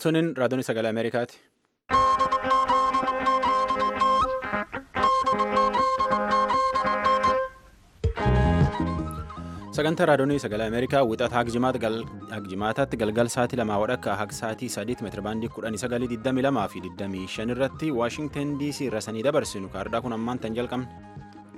Sunin raadiyoon sagalee Ameerikaati. Sagantaa raadiyoon sagalee Ameerikaa wixata hagjimaataatti galgal sa'aatii lamaa wadhakka haga sa'aatii sadiitti meetirabaandii kudhanii sagalii digdamii lamaa fi digdamii shan irratti Waashingtan DC irra sanii dabarsinu kaardhaa kun ammaan tan jalqabne.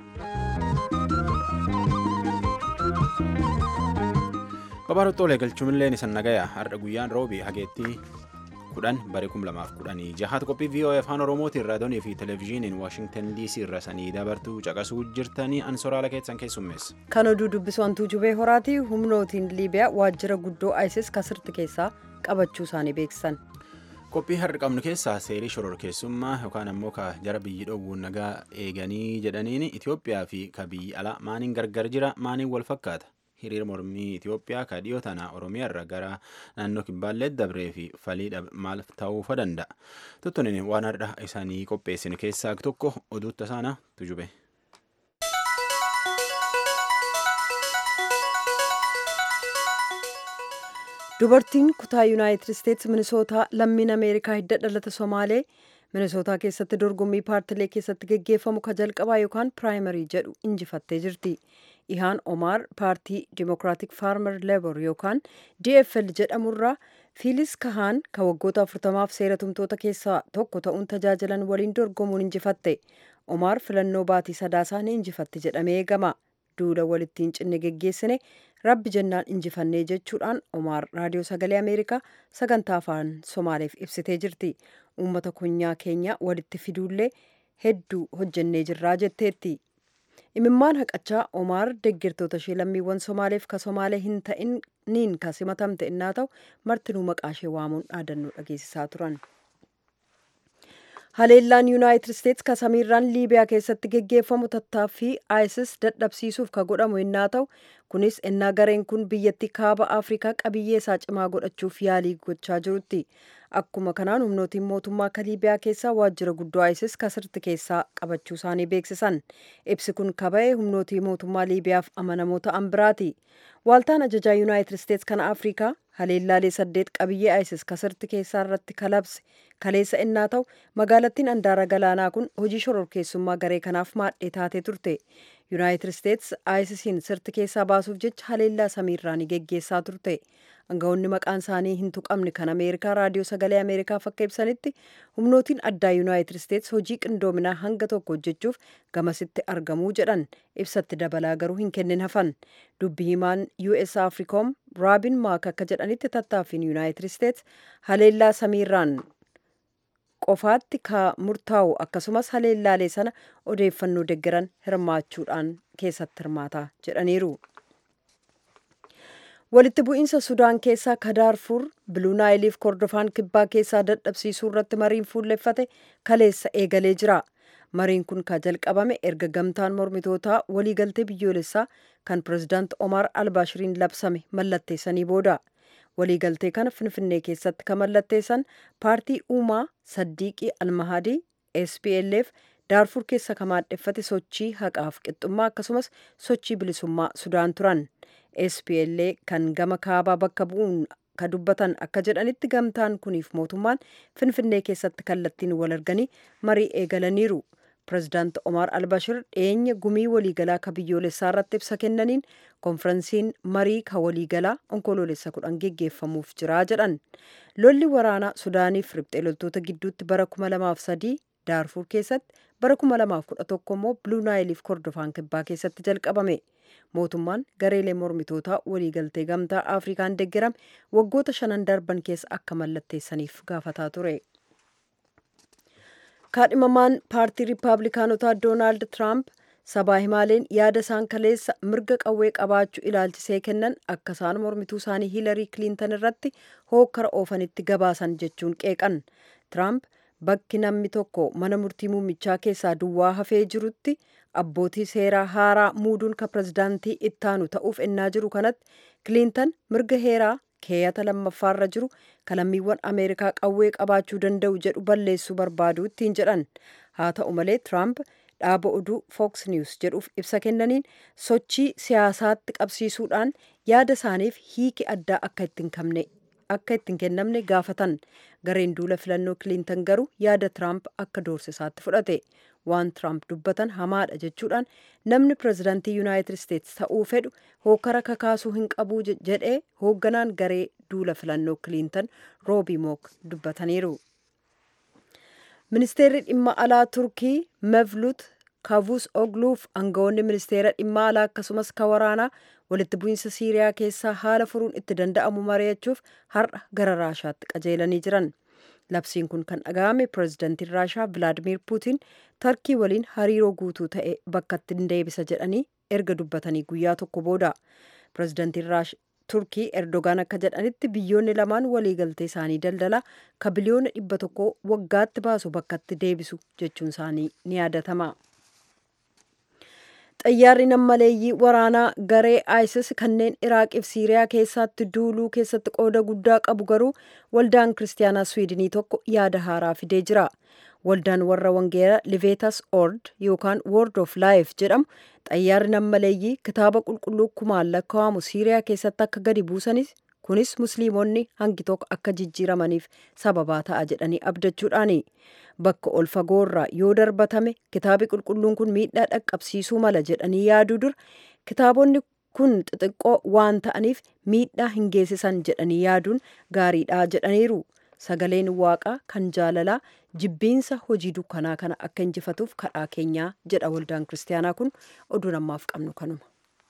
Babaarottoolee galchuunillee isan nagaya har'a guyyaan roobii hageettii kudhan bare kum lamaaf kudhanii jahaat qophii VOA afaan oromootiin raadiyoonii fi televezyiiniin waashingtan DC irra sanii dabartuu caqasuu jirtanii ansoraala keessan keessummeessa. Kan oduu dubbisu hantuu jubee horaati humnootiin liibiyaa waajjira guddoo ISIS kasirti keessaa qabachuu isaanii beeksisan. Qophii har'a qabnu keessaa seerii shororkeessummaa yookaan ammoo ka jara biyyi dhoowwuun nagaa eeganii jedhaniin Itoophiyaa fi ka biyyi alaa maaniin gargar jira maaniin wal fakkaata. hiriira mormii Itoophiyaa ka dhiyoo tana Oromiyaarra gara naannoo Kibbaallee dabree fi falii maal ta'uu danda'a. Tuttunin waan har'a isaanii qopheessin keessaa tokko oduutta isaana tujube. Dubartiin kutaa Yuunaayitid Isteetsi Minisootaa lammiin Ameerikaa hidda dhalata Somaalee Minisootaa keessatti dorgommii paartilee keessatti geggeeffamu ka jalqabaa yookaan piraayimarii jedhu injifattee jirti. Ihaan Omaar paartii Dimokiraatik Faarmer Leebor yookaan DFL jedhamurraa Fiilis Kahaan ka waggoota 40f seera tumtoota keessaa tokko ta'uun tajaajilan waliin dorgomuun injifatte. Omaar filannoo baatii sadaasaa ni injifatte jedhamee eegama. Duula walittiin cinne geggeessine rabbi jennaan injifannee jechuudhaan Omaar raadiyoo sagalee Ameerikaa sagantaa afaan Somaaleef ibsitee jirti. Uummata konyaa keenya walitti fiduullee hedduu hojjennee jirraa jetteetti. imimmaan haqachaa omaar deeggartoota ishee lammiiwwan somaaleef ka somaalee hin ta'iniin ka simatamte innaa ta'u martinuu maqaa ishee waamuun dhaadannoo dhageessisaa turan. haleellaan yuunaayitid isteetsi ka samiirraan liibiyaa keessatti geggeeffamu tattaaffii isis dadhabsiisuuf ka godhamu innaa ta'u kunis innaa gareen kun biyyattii kaaba afrikaa qabiyyee isaa cimaa godhachuuf yaalii gochaa jirutti. Akkuma kanaan humnootiin mootummaa ka liibiyaa keessaa waajjira guddoo ISIS kasirti keessaa qabachuu isaanii beeksisan. Ibsi kun kaba'e humnootii mootummaa liibiyaaf amanamoo ta'an biraati. Waaltaan ajajaa Yuunaayitid Isteets kan Afrikaa haleellaalee saddeet qabiyyee ISIS kasirti keessaa irratti kalabse kaleessa innaa ta'u magaalattiin andaara galaanaa kun hojii shororkeessummaa garee kanaaf maadhee taatee turte. Yuunaayitid Isteets ISISiin sirti keessaa baasuuf jecha haleellaa samiirraanii geggeessaa turte. Aangawoonni maqaan isaanii hin tuqamne kan Ameerikaa raadiyoo sagalee Ameerikaaf akka ibsanitti humnootiin addaa Yuunaayitid Isteets hojii qindoominaa hanga tokko hojjechuuf gamasitti argamuu jedhan ibsatti dabalaa garuu hin kennin hafan. Dubbi himaan US Africom Raabin Maak akka jedhanitti tattaaffiin Yuunaayitid Isteets haleellaa samiirraan qofaatti ka murtaa'u akkasumas haleellaalee sana odeeffannoo deggeran hirmaachuudhaan keessatti hirmaata jedhaniiru. walitti bu'iinsa sudaan keessaa ka daarfuur biluunaayiliif kordofaan kibbaa keessaa dadhabsiisuu irratti mariin fuulleffate kaleessa eegalee jira mariin kun ka jalqabame erga gamtaan mormitootaa waliigaltee biyyoolessaa kan pirezidaant omaar albaashiriin labsame mallatteessanii booda waliigaltee kana finfinnee keessatti ka mallatteessan paartii uumaa saddiiqii almahadii splf daarfuur keessa ka maadheffate sochii haqaaf qixxummaa akkasumas sochii bilisummaa sudaan turan SPLA kan gama kaabaa bakka bu'uun ka dubbatan akka jedhanitti gamtaan kuniif mootummaan finfinnee keessatti kallattiin wal arganii marii eegalaniiru. Pirezidaant Omar Albashir dhiyeenya gumii waliigalaa ka biyyoolessaa irratti ibsa kennaniin konferensiin marii ka waliigalaa onkoloolessa kudhan geggeeffamuuf jira jedhan. Lolli waraanaa Sudaaniif riphxee loltoota gidduutti bara 2003 daarfuur keessatti bara 2011 immoo biluunaayiliif kordofaan kibbaa keessatti jalqabame. mootummaan gareelee mormitootaa waliigaltee gamtaa afrikaan deeggarame waggoota shanan darban keessa akka mallatteessaniif gaafataa ture. kaadhimamaan paartii riippaabilikaanotaa doonaald tiraamp sabaa himaaleen yaada isaan kaleessa mirga qawwee qabaachuu ilaalchisee kennan akka isaan mormituu isaanii hiilarii kiliintan irratti hookkara oofanitti gabaasan jechuun qeeqan tiraamp bakki namni tokko mana murtii muummichaa keessaa duwwaa hafee jirutti abbootii seeraa haaraa muuduun ka pirezidaantii ittaanu ta'uuf ennaa jiru kanatti kiliintan mirga heeraa keeyata lammaffaarra jiru kalammiiwwan ameerikaa qawwee qabaachuu danda'u jedhu balleessuu barbaadu ittiin jedhan haa ta'u malee tiraamp dhaaba oduu Fox News jedhuuf ibsa kennaniin sochii siyaasaatti qabsiisuudhaan yaada isaaniif hiiki addaa akka itti hin qabne akka ittiin kennamne gaafatan gareen duula filannoo kiliintan garuu yaada tiraamp akka doorsisaatti fudhate waan tiraamp dubbatan hamaadha jechuudhaan namni pirezidaantii yuunaayitid isteetsi ta'uu fedhu hookara kakaasuu hin qabu jedhee hoogganaan garee duula filannoo kiliintan roobii mook dubbataniiru. ministeerri dhimma alaa turkii mevlut kaavus ogluuf aangawoonni ministeera dhimma alaa akkasumas ka waraanaa walitti bu'iinsa siiriyaa keessaa haala furuun itti danda'amu mari'achuuf har'a gara raashaatti qajeelanii jiran labsiin kun kan dhaga'ame pirezidantiin raashaa vilaadimiir puutiin tarkii waliin hariiroo guutuu ta'e bakkatti hin deebisa jedhanii erga dubbatanii guyyaa tokko booda pirezidantiin turkii erdogaan akka jedhanitti biyyoonni lamaan waliigaltee isaanii daldalaa ka biliyoona dhibba tokko waggaatti baasu bakkatti deebisu jechuun isaanii ni yaadatama. xayyaarri nammaleeyyii waraanaa garee isis kanneen iraaqiif siiriyaa keessatti duuluu keessatti qooda guddaa qabu garuu waldaan kiristaanaa swiidinii tokko yaada haaraa fidee jira waldaan warra wangeela liveetas ord yookaan word of life jedhamu xayyaarri nammaleeyyii kitaaba qulqulluu kumaan lakkaa'amu siiriyaa keessatti akka gadi buusanis kunis musliimonni hangi tokko akka jijjiiramaniif sababaa ta'a jedhanii abdachuudhaani bakka ol fagoorraa yoo darbatame kitaabi qulqulluun kun miidhaa dhaqqabsiisuu mala jedhanii yaaduu dura kitaabonni kun xixiqqoo waan ta'aniif miidhaa hin geessisan jedhanii yaaduun gaariidha jedhaniiru sagaleen waaqaa kan jaalalaa jibbiinsa hojii dukkanaa kana akka injifatuuf kadhaa keenyaa jedha waldaan kiristaanaa kun oduu namaaf qabnu kanuma.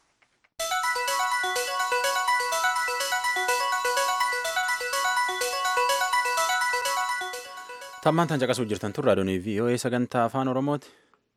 tammaan tan caqasuu jirtan tun raadiyoonii vii'oo'ee sagantaa afaan oromooti.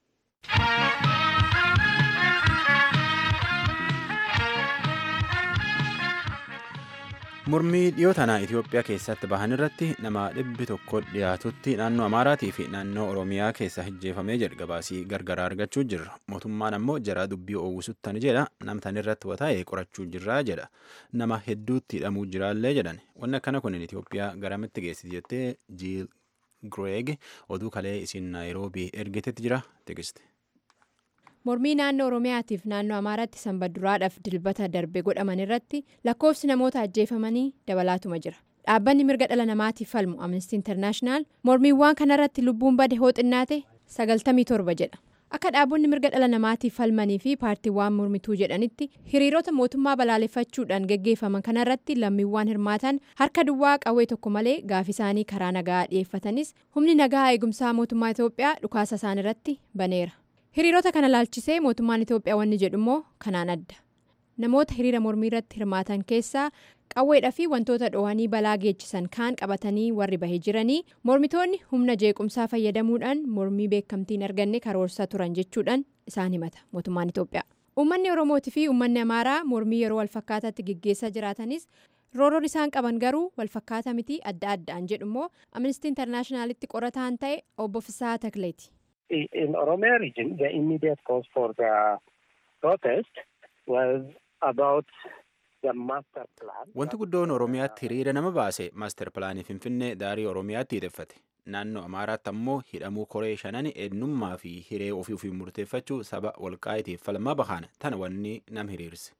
mormii dhiyoo tanaa itiyoophiyaa keessatti bahan irratti nama dhibbi tokko dhiyaatutti naannoo amaaraatii fi naannoo oromiyaa keessa hijjeefamee jedhe gabaasii gargaraa argachuu jirra mootummaan ammoo jaraa dubbii oowwisuttan jedha namtan irratti wataa'e qorachuu jirraa jedha nama hedduutti hidhamuu jiraallee jedhan wanni akkana kun itiyoophiyaa garamitti geessiti jettee jiil Gireeg oduu kalee isin naayiroobii ergitetti jira teekiste. mormii naannoo oromiyaatiif naannoo amaaraatti sanbaduraadhaaf dilbata darbe godhaman irratti lakkoofsi namoota ajjeefamanii dabalaatuma jira dhaabbanni mirga dhala namaatiif falmu amnestii intarnaashinaal mormiiwwan kanarratti lubbuun bade hooxinnaate 97 jedha akka dhaabonni mirga dhala namaatiif falmanii fi paartiiwwan mormituu jedhanitti hiriirota mootummaa balaaleffachuudhaan geggeeffaman kanarratti lammiiwwan hirmaatan harka duwwaa qawwee tokko malee gaafii isaanii karaa nagaa dhiyeeffatanis humni nagaa eegumsaa mootummaa itoophiyaa dhukaasa isaan irratti baneera. hiriirota kana laalchisee mootummaan itoophiyaa wanni jedhu immoo kanaan adda namoota hiriira mormii irratti hirmaatan keessaa qawweedhaa fi wantoota dhoowwanii balaa geechisan kaan qabatanii warri bahee jiranii mormitoonni humna jeequmsaa fayyadamuudhaan mormii beekamtiin arganne karoorsaa turan jechuudhaan isaan himata mootummaan itoophiyaa uummanni oromootii fi uummanni amaaraa mormii yeroo walfakkaataatti geggeessaa jiraatanis rooroon isaan qaban garuu walfakkaataa miti adda addaan jedhu immoo amnistii intarnaashinaalitti qorataan ta'e obbo Fisaa Takleeti. in Oromia region, the immediate cause for the protest was about the master plan. Wanti guddoon Oromiyaatti hiriira nama baase maaster pilaanii Finfinnee daarii Oromiyaatti hidheffate. Naannoo Amaaraatti ammoo hidhamuu koree shanan eenyummaa fi hiree ofii ofii murteeffachuu saba walqaa'itiif falmaa bahan tana wanni nam hiriirse.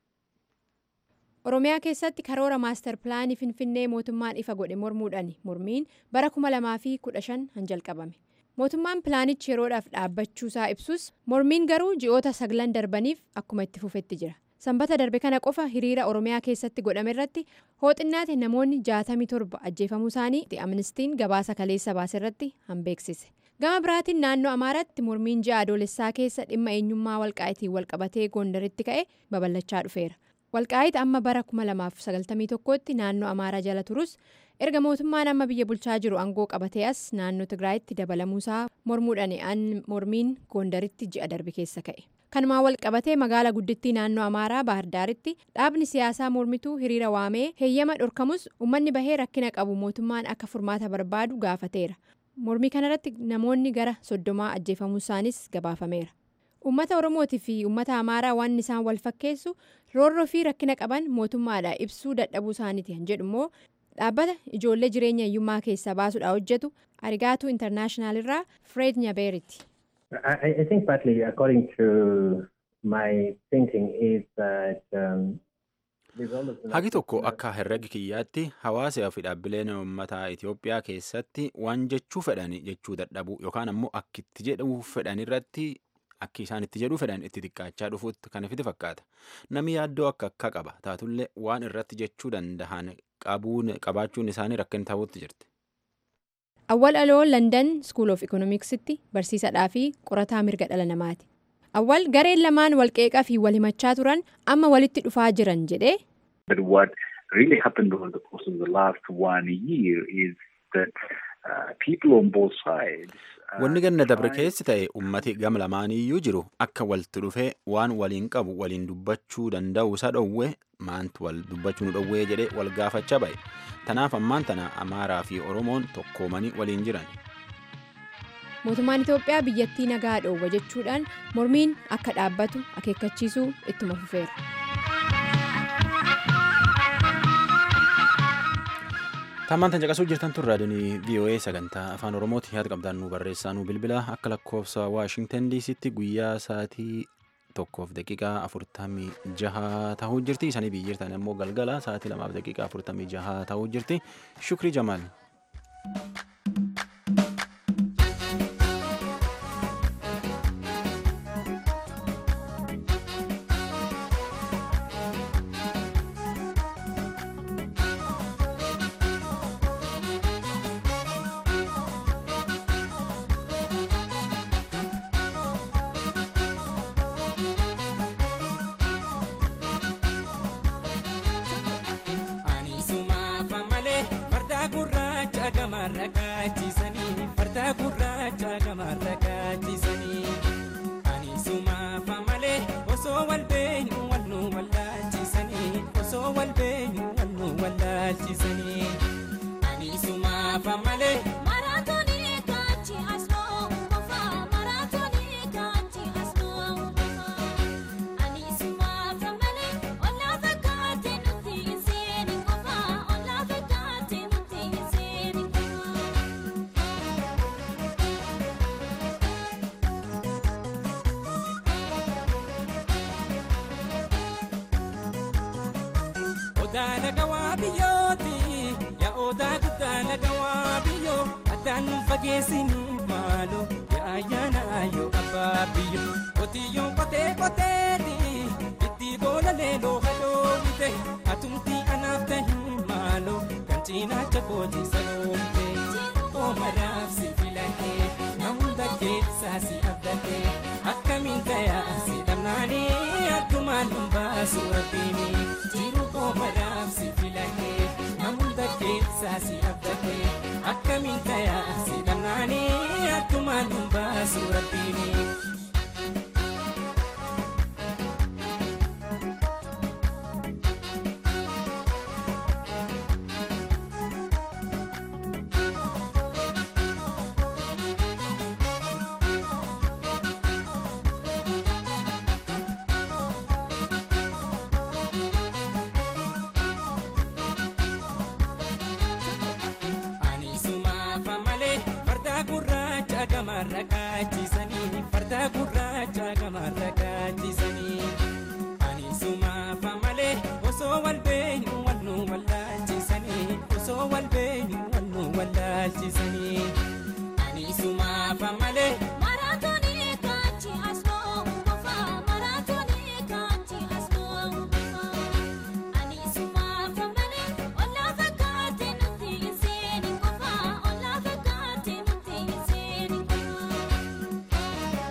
Oromiyaa keessatti karoora maaster pilaanii Finfinnee mootummaan ifa godhe mormuudhaan mormiin bara 2015 han jalqabame. mootummaan pilaanichi yeroodhaaf dhaabbachuusaa ibsus mormiin garuu ji'oota saglan darbaniif akkuma itti fufetti jira sanbata darbe kana qofa hiriira oromiyaa keessatti godhame irratti hooxinnaate namoonni 67 ajjeefamuu isaanii amnistiin gabaasa kaleessa baase irratti hanbeeksise gama biraatiin naannoo amaaraatti mormiin ji'a adoolessaa keessa dhimma eenyummaa walqaa'itiin walqabatee gondaritti ka'e babal'achaa dhufeera walqaa'it amma bara 2091tti naannoo amaaraa jala turus erga mootummaan amma biyya bulchaa jiru aangoo qabatee as naannoo tigraayitti dabalamuusaa mormuudhaan mormiin gondaritti ji'a darbe keessa ka'e kanumaan wal qabatee magaala guddittii naannoo amaaraa baahirdaaritti dhaabni siyaasaa mormituu hiriira waamee heeyyama dhorkamus uummanni bahee rakkina qabu mootummaan akka furmaata barbaadu gaafateera mormii kanarratti namoonni gara soddomaa ajjeefamuu isaanis gabaafameera uummata oromootii fi uummata amaaraa waan isaan wal fakkeessu roorroo fi rakkina qaban mootummaadha ibsuu dadhabuu isaaniiti kan jedhu immoo dhaabbata ijoollee jireenya hiyyummaa keessaa baasuudhaan hojjetu arigaatuu intarnaashinaal irraa fred nyabeeritti. I, I think partly according to my thinking is that um, Hagi tokko akka herregi kiyyaatti hawaasaa fi dhaabbileen uummataa Itoophiyaa keessatti waan jechuu fedhan jechuu dadhabuu yookaan ammoo akka itti jedhuu fedhan irratti akki isaan itti jedhuu fedhan itti xiqqaachaa dhufuutti kan ifiti fakkaata. Namni yaaddoo akka akka qaba taatullee waan irratti jechuu dandahan qabaachuun isaanii rakkin ta'uutti jirti. Awwal Aloo London School of Economics'tti barsiisadhaa fi qorataa mirga dhala namaati. Awwal gareen lamaan walqeeqaa fi wal himachaa turan amma walitti dhufaa jiran jedhee. But what really happened over the course of the last one year is that uh, people on both sides. Wanni ganna dabre keessi ta'e ummati gam lamaaniyyuu jiru akka walitti dhufee waan waliin qabu waliin dubbachuu danda'u isa dhowwe maantu wal dubbachuu nu dhowwee jedhee wal gaafachaa ba'e. Tanaaf ammaan tana Amaaraa fi Oromoon tokkoomanii waliin jiran. Mootummaan Itoophiyaa biyyattii nagaa dhoowwa jechuudhaan mormiin akka dhaabbatu akeekkachiisuu ittuma fufeera. Tammaan tan caqasuu jirtan tun raadiyoonii VOA sagantaa afaan Oromooti yaada qabdaan nu barreessaa nu bilbila akka lakkoofsa Waashingtan DC'tti guyyaa sa'aatii tokkoof daqiiqaa afurtamii jaha ta'uu jirti. Isanii biyyi jirtan immoo galgala sa'aatii lamaaf daqiiqaa afurtamii jaha ta'uu jirti. Shukrii Jamaal. Odaala gawaa biyyooti yaa odaa guddaala gawaa biyyoo addaan nu fageessanii maaloo yaa ayyaana yoo abbaa biyyo qotiyyoon qotee qoteeti itti boolalee looha dhoowwite atumtii anaaf tahi maaloo kan cinaacha kooti saloomte oomaraaf si filatee na hunda keessaa si abdatee akkamiin tayaa si dhabnaanii akkumaan nun baasu rabbiini jiru oomaraaf si filatee na hunda keessaa si abdatee akkamiin tayaa si dhabnaanii akkumaan nun baasu rabbiini. gamarra kaachisanii farda gurraacha gamarra kaachisanii ani sumaafa malee osoo wal beenyu wal nu wallaalchisanii osoo wal beenyu wal nu wallaalchisanii ani sumaafa malee. Maraatoonii kaanchi asnoo qofa maraatoonii kaanchi asnoo qofa ani sumaafa malee ollaa fakkaate nuti hin seeni qofa ollaa fakkaate nuti hin seeni qofa.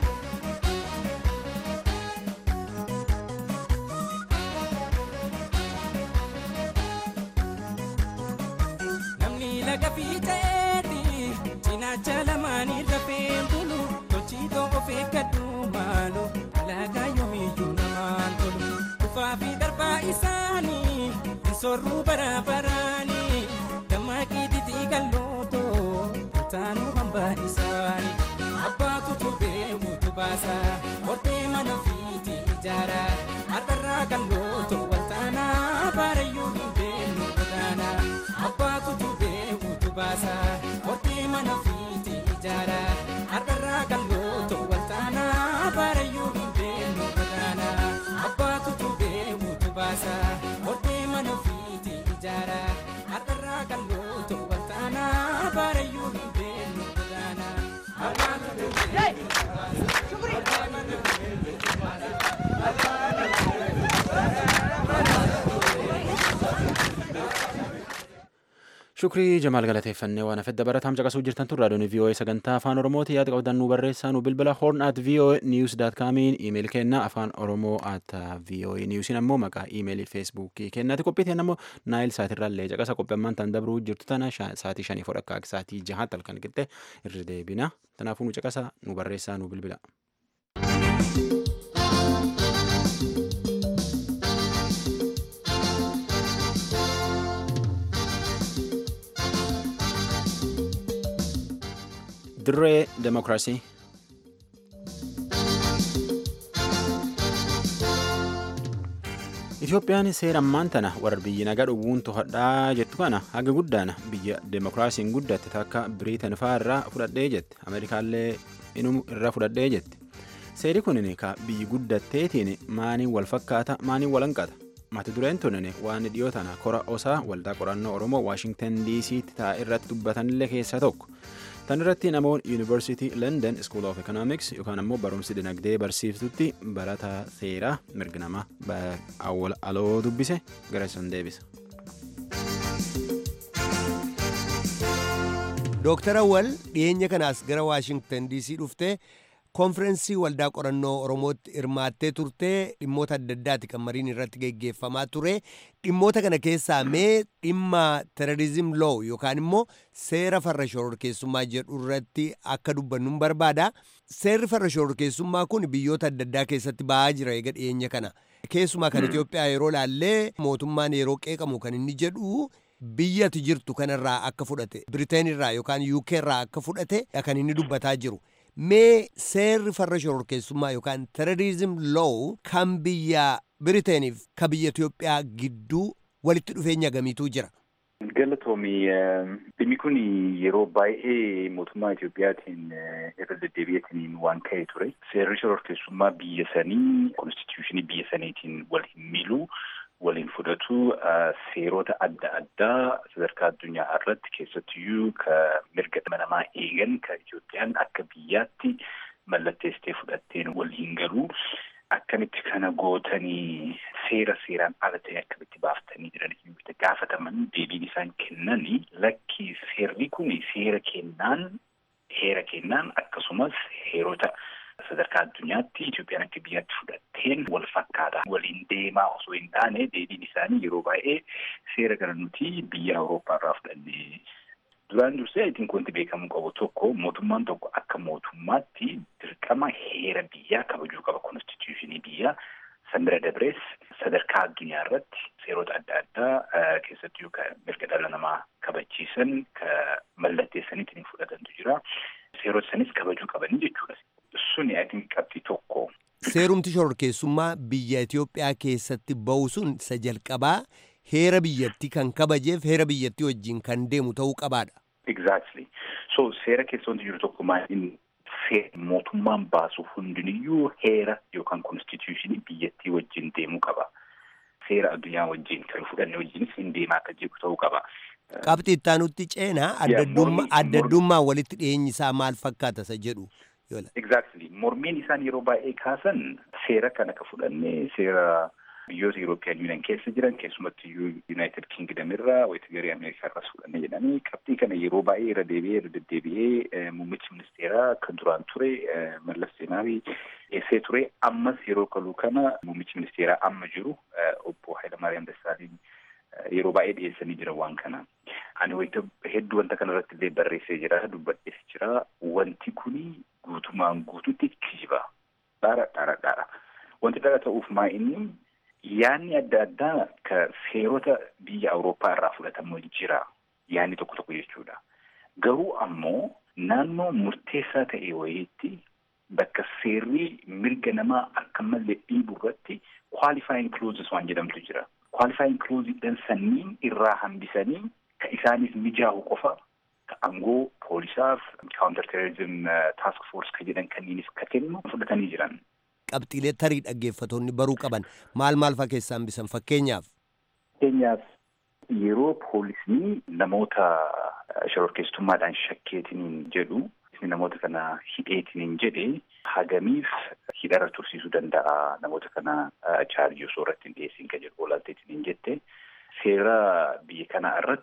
namni laga fiiceeti cinaacha lamaanii rafeen bulu tolchiitoo of eeggadhu maalo alaagaa yoomiyyuu namaan tolu dhufaa fi darbaa isaanii hin sorruu baraabaraanii dammaqii titii gallootoo kutaanuu hambaa isaanii abbaatu tubee mutu baasa hortee mana fiiti ijaara har'arraa gallootoo waltaanaa baarayyuu hin beellu godaanaa abbaatu tubee mutu baasa hortee mana fiiti ijaara har'arraa gallootoo waltaanaa baarayyuu hin beellu godaanaa abbaatu tubee mutu baasa hortee Shukrii Jamaal galateeffannee waan hafedda barataan caqasuu jirtan tun raadiyoon VOA sagantaa afaan Oromooti yaada qabdan nu barreessaa nu bilbila horn at VOA news dot comiin iimeeli kenna afaan Oromoo at VOA newsiin ammoo maqaa iimeelii feesbuukii kennaati qophiitiin ammoo naayil saatirraallee caqasa qophii ammaan tan dabruu jirtu tana saatii shanii fodha akka saatii jahaatti halkan qixxe irra deebina kanaafuu nu caqasa nu barreessaa nu bilbila. dirree demokiraasii Itoophiyaan seera ammaan tana warra biyyi nagaa dhowwuun to'adhaa jettu kana haga guddaan biyya demokiraasiin guddatte takka biriitan faa irraa fudhadhee jette ameerikaallee inum irraa fudhadhee jette seeri kunin ka biyyi guddatteetiin maaniin wal fakkaata maaniin wal hanqata mata dureen tunin waan dhiyoo tana kora osaa waldaa qorannoo oromoo waashingtan diisiitti taa'e irratti dubbatanillee keessaa tokko tan irratti namoonni yuunivarsiitii london school of economics yookaan ammoo barumsi dinagdee barsiiftutti barataa seeraa mirga namaa awwal aloo dubbise gara isan deebisa. Dooktar Awwal dhiyeenya kanaas gara Waashingtan DC dhuftee konfirensii waldaa qorannoo Oromootti hirmaattee turtee dhimmoota adda addaati kan mariin irratti geggeeffamaa ture. Dhimmoota kana keessaa mee dhimma terorizim loo yookaan immoo seera farra shororkeessummaa jedhu irratti akka dubbannu barbaada. Seerri farra shororkeessummaa kun biyyoota adda addaa keessatti ba'aa jira eega dhiyeenya kana. Keessumaa kan Itoophiyaa yeroo laallee mootummaan yeroo qeeqamu kan inni jedhu biyyati jirtu kanarraa akka fudhate Biriteen irraa yookaan UK irraa akka fudhate kan inni dubbataa jiru. Mee seerri farra shororkeessummaa yookaan terorizim loo kan biyya Biriteeniif ka biyya Itoophiyaa gidduu walitti dhufeenya gamiitu jira. Galatoomii dhimmi kun yeroo baay'ee mootummaa Itoophiyaatiin irra deddeebi'eetiin waan ka'e ture. Seerri shororkeessummaa biyya sanii konstituushinii biyya saniitiin wal hin miilu waliin fudhatu seerota adda addaa sadarkaa addunyaa irratti keessattiyyuu ka mirga namaa eegan ka Itoophiyaan akka biyyaatti mallatteessitee fudhatteen wal hin galu. Akkamitti kana gootanii seera seeraan ala ta'e akkamitti baaftanii jiran gaafataman deebiin isaan kennanii lakki seerri kun seera kennaan heera kennaan akkasumas heerota sadarkaa addunyaatti Itoophiyaan akka biyyaatti fudhatteen wal fakkaata waliin deemaa osoo hin taane deebiin isaanii yeroo baay'ee seera kana nuti biyya Awurooppaa irraa fudhannee duraan dursee itiin wanti beekamuu qabu tokko mootummaan tokko akka mootummaatti dirqama heera biyyaa kabajuu qaba konstituushinii biyyaa sanbira dabrees sadarkaa addunyaa irratti seerota adda addaa keessattuu ka mirga dhala namaa kabachiisan ka mallatteessaniitiin fudhatantu jira seerota sanis kabajuu qabanii jechuudha. Suni atiin qabxii tokko. Seerumti shororkeessummaa biyya Itoophiyaa keessatti ba'u sun isa jalqabaa heera biyyattii kan kabajeef heera biyyattii wajjin kan deemu ta'uu qabaadha. Exactly. So seera keessa wanti jiru tokko maal mootummaan baasu hundiniyyuu heera yookaan konstituushinii biyyattii wajjin deemuu qaba. Seera addunyaa wajjin kan fudhanne wajjinis hin deemaa akka jiru ta'uu qaba. Qabxii ittaanutti ceenaa addaddummaa walitti dhiyeenyi isaa maal fakkaata isa jedhu. Exactly. Mormiin isaan yeroo baay'ee kaasan seera kana ka fudhannee seera biyyoota Eurooppiyaan Yuuniyan keessa jiran keessumatti Yuunaayitid Kingdom irraa wayita garee Ameerikaa irraas fudhannee jedhanii qabxii kana yeroo baay'ee irra deebi'ee irra deddeebi'ee muummichi ministeeraa kan duraan ture Mallas Zeenaawii dhiyeessee ture ammas yeroo kaluu kana muummichi ministeeraa amma jiru obbo Hayilamaariyaam Dassaalin yeroo baay'ee dhiyeessanii jira waan kana. Ani wayita hedduu wanta kana irratti illee barreessee jira dubbadhees jira wanti kuni guutumaan guututti kijiba. Dhaara dhaara dhaara. Wanti dhaara ta'uuf maa inni yaanni adda addaa ka seerota biyya Awurooppaa irraa fudhatamu jira. Yaanni tokko tokko jechuudha. Garuu ammoo naannoo murteessaa ta'e wayiitti bakka seerri mirga namaa akka malee dhiibu irratti qualifying clauses waan jedhamtu jira. Qualifying clauses sanniin irraa hambisanii ka isaaniif mijaa'u qofa ka aangoo poolisaaf counter terrorism task force ka jedhan kanniinis ka kennu fudhatanii jiran. Qabxiilee tarii dhaggeeffatoonni baruu qaban maal maal faa keessaa hambisan fakkeenyaaf. Fakkeenyaaf yeroo poolisni namoota shororkeessummaadhaan shakkeetiniin jedhu namoota kana hidheetiniin jedhe hagamiif hidharra tursiisuu danda'a namoota kana chaarjii osoo irratti hin dhiyeessin kan jedhu olaalteetiniin jette seera biyya kanaa irratti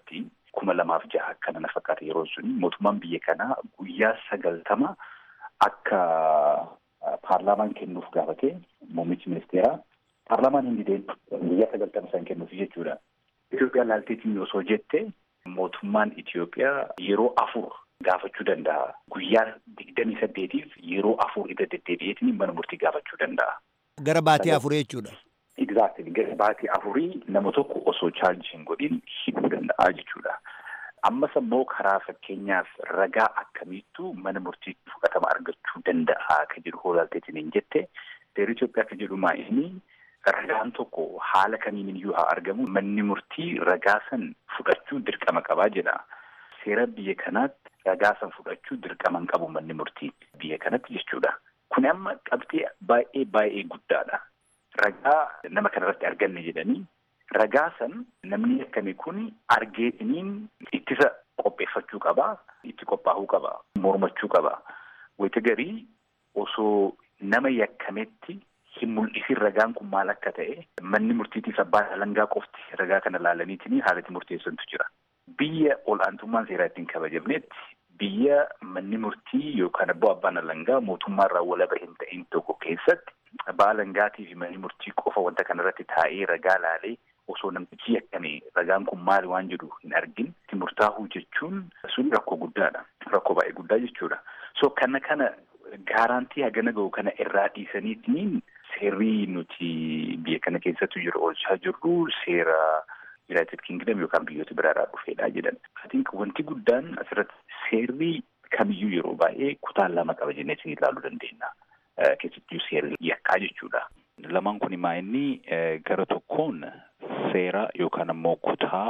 kuma lamaaf jaha akkana na fakkaata yeroo suni mootummaan biyya kanaa guyyaa sagaltama akka paarlaamaan kennuuf gaafate muummichi ministeeraa paarlaamaan hin dideen guyyaa sagaltama isaan kennuuf jechuudha. Itoophiyaan laalteetiin osoo jette mootummaan Itoophiyaa yeroo afur gaafachuu danda'a. Guyyaa digdamii saddeetiif yeroo afur irra deddeebi'eetiin mana murtii gaafachuu danda'a. Gara baatii afurii jechuudha. Exactly. Gara baatii afurii nama tokko osoo chaarjii hin godhin hidhuu danda'a jechuudha. Ammas immoo karaa fakkeenyaaf ragaa akkamiittu mana murtiitti fudhatama argachuu danda'a akka jedhu hoolaalteetiin hin jette. Seera Itoophiyaa akka jedhu inni ragaan tokko haala kamiin iyyuu haa argamu manni murtii ragaa san fudhachuu dirqama qabaa jedha. Seera biyya kanaatti ragaa san fudhachuu dirqama hin qabu manni murtii biyya kanatti jechuudha. Kun amma qabxee baay'ee baay'ee guddaadha. Ragaa nama kanarratti arganne jedhanii ragaa san namni akkami kun argeetiniin ittisa qopheeffachuu qabaa, itti qophaa'uu qabaa, mormachuu qabaa. Wayita garii osoo nama yakkametti hin mul'isin ragaan kun maal akka ta'e manni murtiitiif abbaan alangaa qofti ragaa kana laalaniitiin haalatti murteessantu jira. Biyya ol'aantummaan seeraa ittiin kabajamnetti biyya manni murtii yookaan abboo abbaan alangaa mootummaarraa walaba hin ta'in tokko keessatti abbaa alangaatii fi manni murtii qofa wanta kanarratti taa'ee ragaa laalee osoo namtichi yakkame ragaan kun maali waan jedhu hin argin itti murtaa'uu jechuun sun rakkoo guddaadha. Rakkoo baay'ee guddaa jechuudha. So kana kana gaaraantii hagana gahu kana irraa dhiisaniitiin seerri nuti biyya kana keessattu jiru oolchaa jirru seera United Kingdom yookaan biyyoota biraarraa dhufeedha jedhan. I think wanti guddaan asirratti seerri kamiyyuu yeroo baay'ee kutaa lama qaba jennee isin ilaaluu dandeenya. Keessattuu seerri yakkaa jechuudha. Lamaan kun maa inni gara tokkoon seera yookaan ammoo kutaa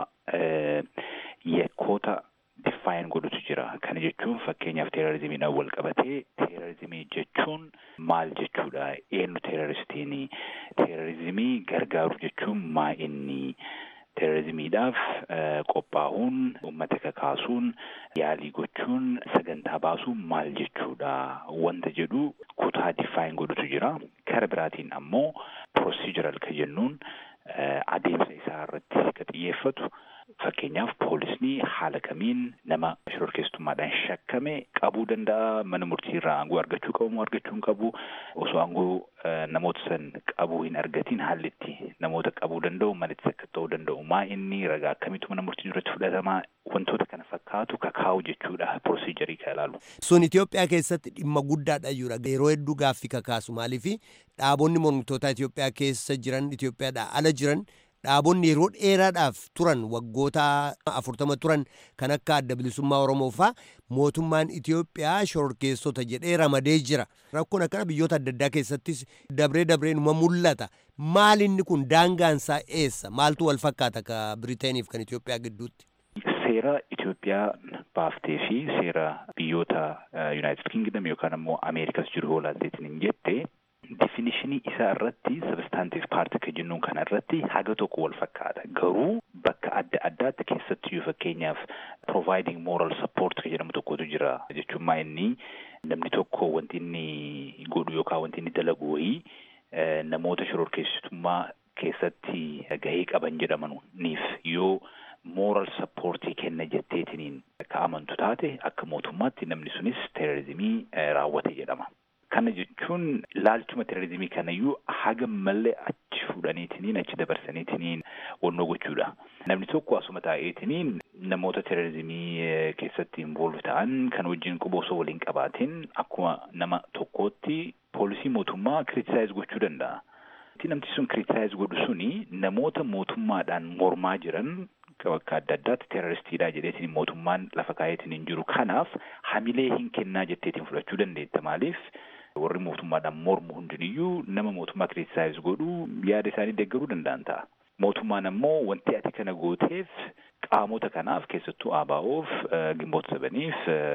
yakkoota diffaayin godhutu jira. Kana jechuun fakkeenyaaf teerorizimiidhaan wal qabatee teerorizimii jechuun maal jechuudha? Eenyu teeroristiin? Teerorizimii gargaaru jechuun maa inni? Teerorizimiidhaaf qophaa'uun, uummata kakaasuun, yaalii gochuun, sagantaa baasuun maal jechuudha? Wanta jedhu kutaa diffaayin godhutu jira. Kara biraatiin ammoo proosiijiral kan jennuun adeemsa isaa irratti kan xiyyeeffatu fakkeenyaaf poolisni haala kamiin nama shororkeessummaadhaan shakkame qabuu danda'a mana murtii irraa aangoo argachuu qabu moo argachuu hin qabu osoo aangoo namoota san qabuu hin argatiin haalli itti namoota qabuu danda'u malitti akka ta'uu danda'u maa inni ragaa akkamiitu mana murtii duratti fudhatamaa wantoota kana fakkaatu kakaa'u jechuudha proosiijarii kan ilaalu. Sun Itoophiyaa keessatti dhimma guddaadha jechuudha. Yeroo hedduu gaaffii kakaasu maaliif dhaabonni mormitoota Itoophiyaa keessa jiran Itoophiyaadhaa ala jiran dhaabonni yeroo dheeraadhaaf turan waggoota afurtama turan kan akka adda bilisummaa Oromoo faa mootummaan Itoophiyaa shororkeessota jedhee ramadee jira. Rakkoon akkana biyyoota adda addaa keessattis dabree dabreenuma mul'ata. Maal inni kun daangaansaa eessa? Maaltu wal fakkaata ka Biriteeniif kan Itoophiyaa gidduutti? Seera Itoophiyaa baaftee fi seera biyyoota Yuunaayitid Kingdom yookaan ammoo Ameerikas jiru hoolaalteetiin hin jette definishinii isaa irratti sabstaantiif paartii kan jennuun kana irratti haga tokko wal fakkaata garuu bakka adda addaatti keessattiyyuu fakkeenyaaf providing moral support kan jedhamu tokkotu jira jechuun maa inni namni tokko wanti inni godhu yookaan wanti inni dalagu wayii namoota shororkeessitummaa keessatti gahee qaban jedhamaniif yoo moral supportii kenna jetteetiniin akka amantu taate akka mootummaatti namni sunis teerorizimii raawwate jedhama. Kana jechuun laalchuma teerorizimii kanayyuu haga malee achi fuudhaniitiniin achi dabarsaniitiniin wannoo gochuudha. Namni tokko asuma taa'eetiniin namoota teerorizimii keessatti involve ta'an kan wajjin quba osoo waliin qabaatiin akkuma nama tokkootti poolisii mootummaa kiritisaayiz gochuu danda'a. Namti sun kiritisaayiz godhu suni namoota mootummaadhaan mormaa jiran bakka adda addaatti teeroristiidha jedheetiin mootummaan lafa kaayetiin hin jiru. Kanaaf hamilee hin kennaa jetteetiin fudhachuu dandeetta. Maaliif warri mootummaadhaan mormu hundiniyyuu nama mootummaa kiritisaayiz godhu yaada isaanii deeggaruu danda'an ta'a. Mootummaan ammoo wanti ati kana gooteef qaamota kanaaf keessattuu ABO'oof gimboota sabaniif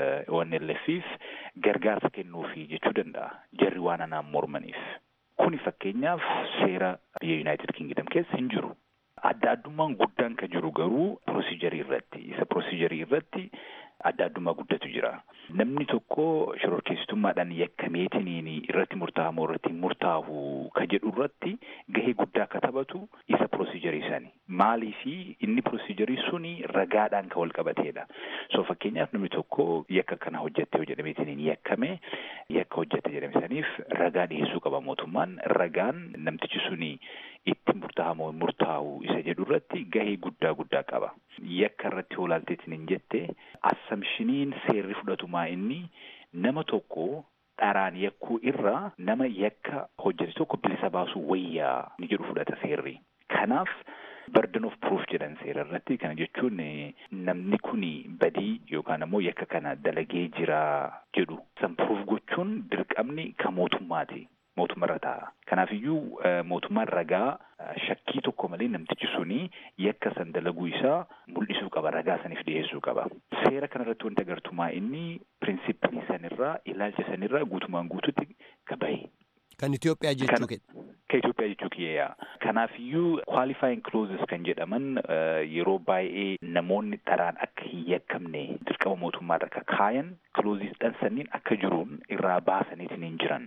ONLF'iif gargaarsa kennuufi jechuu danda'a. Jarri waan anaan mormaniif. Kuni fakkeenyaaf seera biyya Yuunaayitid Kingdom keessa hin jiru. Adda addummaan guddaan kan jiru garuu proosiijarii irratti isa proosiijarii irratti adda addummaa guddatu jira. Namni tokko shororkeessitummaadhaan yakkameetiniin irratti murtaa'amoo irratti murtaa'u ka jedhu irratti gahee guddaa akka taphatu isa pirosiijarii sani. Maaliifi inni pirosiijarii suni ragaadhaan kan wal qabateedha. So fakkeenyaaf namni tokko yakka kana hojjette yoo jedhameetiniin yakkame yakka hojjette jedhame saniif ragaa dhiyeessuu qaba mootummaan. Ragaan namtichi suni itti murtaa'amoo murtaa'u isa jedhu irratti gahee guddaa guddaa qaba. Yakka irratti olaalteetiin hin jette assamshiniin seerri fudhatumaa inni nama tokko dharaan yakkuu irraa nama yakka hojjete tokko bilisa baasuu wayyaa ni jedhu fudhata seerri. Kanaaf burden of proof jedhan seera irratti kana jechuun namni kuni badii yookaan ammoo yakka kana dalagee jira jedhu san proof gochuun dirqamni kan mootummaati. mootummarra taa'a. Kanaafiyyuu mootummaan ragaa shakkii tokko malee namtichi suni yakka san dalaguu isaa mul'isuu qaba. Ragaa saniif dhiyeessuu qaba. Seera kanarratti wanti agartumaa inni pirinsipilii sanirraa ilaalcha sanirraa guutumaan guututti gabaye. Kan Itoophiyaa jechuu Kan Itoophiyaa jechuu kiyyaa. Kanaafiyyuu qualifying clauses kan jedhaman yeroo baay'ee namoonni dharaan akka hin yakkamne dirqama mootummaarra akka kaayan clauses dhan sanniin akka jiruun irraa baasaniitiin hin jiran.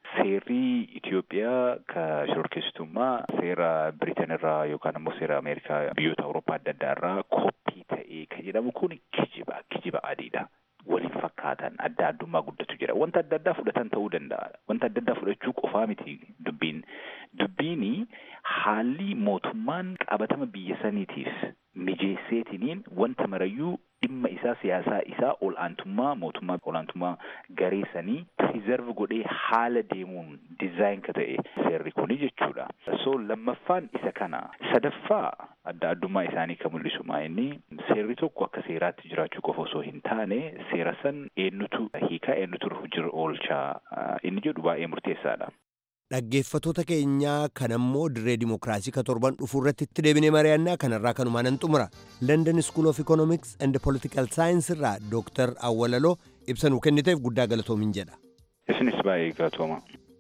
Seerri Itoophiyaa ka shororkeessitummaa seera Biriteen irraa yookaan immoo seera Ameerikaa biyyoota Awurooppaa adda addaa irraa koppii ta'ee kan jedhamu kun kijiba kijiba adiidha. Waliin fakkaatan adda addummaa guddatu jira. Wanta adda addaa fudhatan ta'uu danda'a. Wanta adda addaa fudhachuu qofaa miti dubbiin. Dubbiini haalli mootummaan qabatama biyya saniitiif mijeesseetiniin wanta marayyuu dhimma isaa siyaasaa isaa ol'aantummaa mootummaa ol'aantummaa garee sanii piriizerv godhee haala deemuun dizaayin ka ta'e seerri kuni jechuudha. So lammaffaan isa kana. Sadaffaa adda addummaa isaanii kan mul'isu maa inni seerri tokko akka seeraatti jiraachuu qofa osoo hin taane seera san eenyutu hiikaa eenyutu hojii oolchaa inni jedhu baay'ee murteessaadha. Dhaggeeffatoota keenyaa kan ammoo dirree dimokiraasii ka torban dhufuu irratti itti deebinee mari'annaa kanarraa kanumaan nan xumura. London School of Economics and Political Science irraa Dooktar Awwalaloo ibsa nuu kenniteef guddaa galatoomin jedha. Isinis baay'ee galatooma.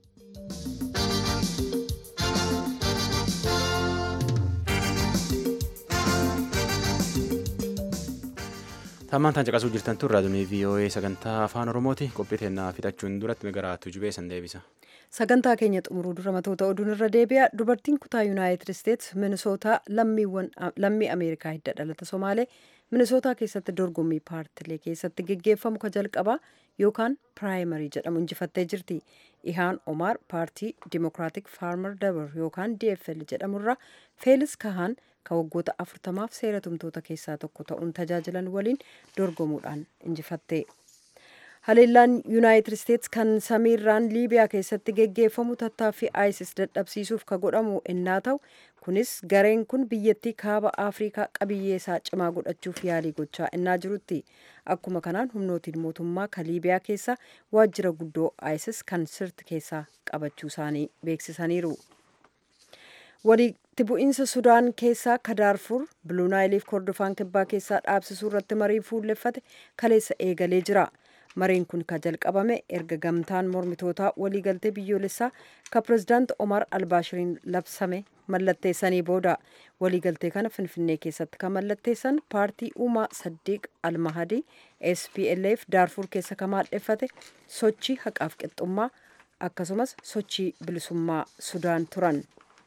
Tammaan tan caqasuu jirtan tun raadiyoo VOA sagantaa afaan Oromooti qophii teennaa fixachuun duratti magaraatu jubee san deebisa. Sagantaa keenya xumuruu dura matoota oduun irra deebi'a. Dubartiin kutaa Yuunaayitid Isteets Minisootaa lammii Ameerikaa hidda dhalata Somaalee Minisootaa keessatti dorgommii paartilee keessatti geggeeffamu ka jalqabaa yookaan piraayimarii jedhamu injifattee jirti. Ihaan Omar paartii Dimokiraatik Faarmar Dabar yookaan DFL jedhamurraa Feelis Kahaan ka waggoota afurtamaaf seera tumtoota keessaa tokko ta'uun tajaajilan waliin dorgomuudhaan injifatte. Haleellaan Yuunaayitid Isteets kan samiirraan Liibiyaa keessatti geggeeffamu tattaaffii ISIS dadhabsiisuuf ka godhamu ennaa ta'u kunis gareen kun biyyattii kaaba Afrikaa qabiyyee isaa cimaa godhachuuf yaalii gochaa ennaa jirutti. Akkuma kanaan humnootiin mootummaa ka Liibiyaa keessa waajjira guddoo ISIS kan sirti keessaa qabachuu isaanii beeksisaniiru. walitti bu'iinsa sudaan keessaa ka daarfur biluunaayiliif kordofaan kibbaa keessaa dhaabsisuu irratti marii fuulleffate kaleessa eegalee jira mariin kun ka jalqabame erga gamtaan mormitootaa waliigaltee biyyoolessaa ka pirezidaant omar albaashiriin labsame mallatteessanii booda waliigaltee kana finfinnee keessatti ka mallatteessan paartii uumaa saddiiq almahadii splf daarfur keessa ka maadheffate sochii haqaaf qixxummaa akkasumas sochii bilisummaa sudaan turan.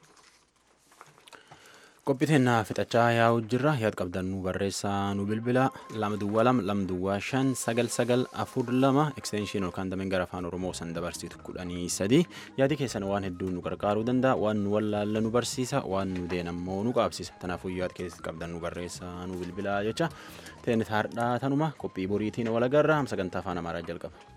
qophiteennaa fixachaa yaa'u jirra yaad qabdan nu barreessaa nu bilbila lama duwwaa lama lama duwwaa shan sagal sagal afur lama ekstenshin yookaan dameen gara afaan oromoo san dabarsitu kudhanii sadi yaadi keessan waan hedduu nu gargaaruu danda'a waan nu wallaalla nu barsiisa waan nu deenammoo nu qaabsisa kanaafuu yaad keessatti qabdan nu barreessaa nu bilbila jecha teenya hardhaa tanuma qophii boriitiin walagarra sagantaa afaan amaaraa jalqaba.